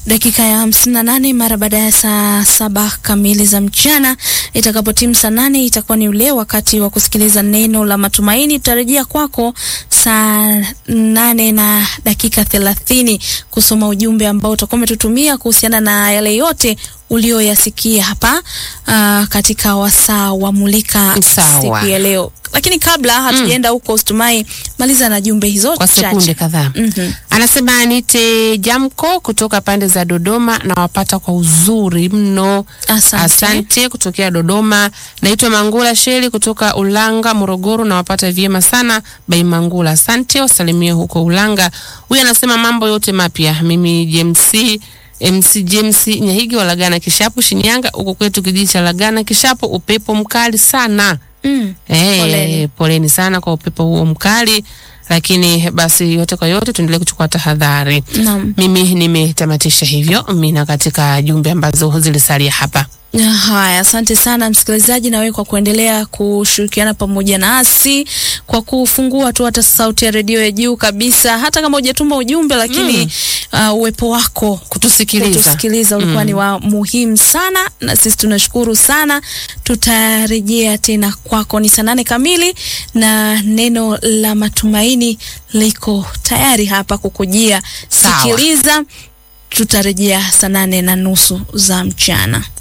dakika ya hamsini na nane mara baada ya saa saba kamili za mchana. Itakapotimu saa nane itakuwa ni ule wakati wa kusikiliza neno la matumaini. Tutarejea kwako saa nane na dakika thelathini kusoma ujumbe ambao utakuwa umetutumia kuhusiana na yale yote ulioyasikia hapa uh, katika wasaa wa Mulika Sawa. siku ya leo. Lakini kabla hatujaenda huko, Usitumai, maliza na jumbe hizo kwa sekunde chache. kadhaa. Mhm. Anasema nite Jamko kutoka pande za Dodoma na wapata kwa uzuri mno. Asante. Asante kutokea Dodoma. Naitwa Mangula Sheli kutoka Ulanga, Morogoro na wapata vyema sana bai Mangula. Asante, wasalimie huko Ulanga. Huyu anasema mambo yote mapya. Mimi JMC MC James Nyahigi wa Lagana Kishapu Shinyanga, huko kwetu kijiji cha Lagana Kishapu, upepo mkali sana. Mm. Eh, Poleni. poleni sana kwa upepo huo mkali, lakini basi yote kwa yote tuendelee kuchukua tahadhari. Naam. Mimi nimetamatisha hivyo mina katika jumbe ambazo zilisalia hapa. Ya, Haya, asante sana msikilizaji, na wewe kwa kuendelea kushirikiana pamoja nasi kwa kufungua tu hata sauti ya redio ya juu kabisa, hata kama hujatuma ujumbe, lakini uh, uwepo wako Kutusikiliza. kutusikiliza ulikuwa ni wa muhimu sana, na sisi tunashukuru sana. Tutarejea tena kwako, ni saa nane kamili na neno la matumaini liko tayari hapa kukujia. Sawa. Sikiliza, tutarejea saa nane na nusu za mchana.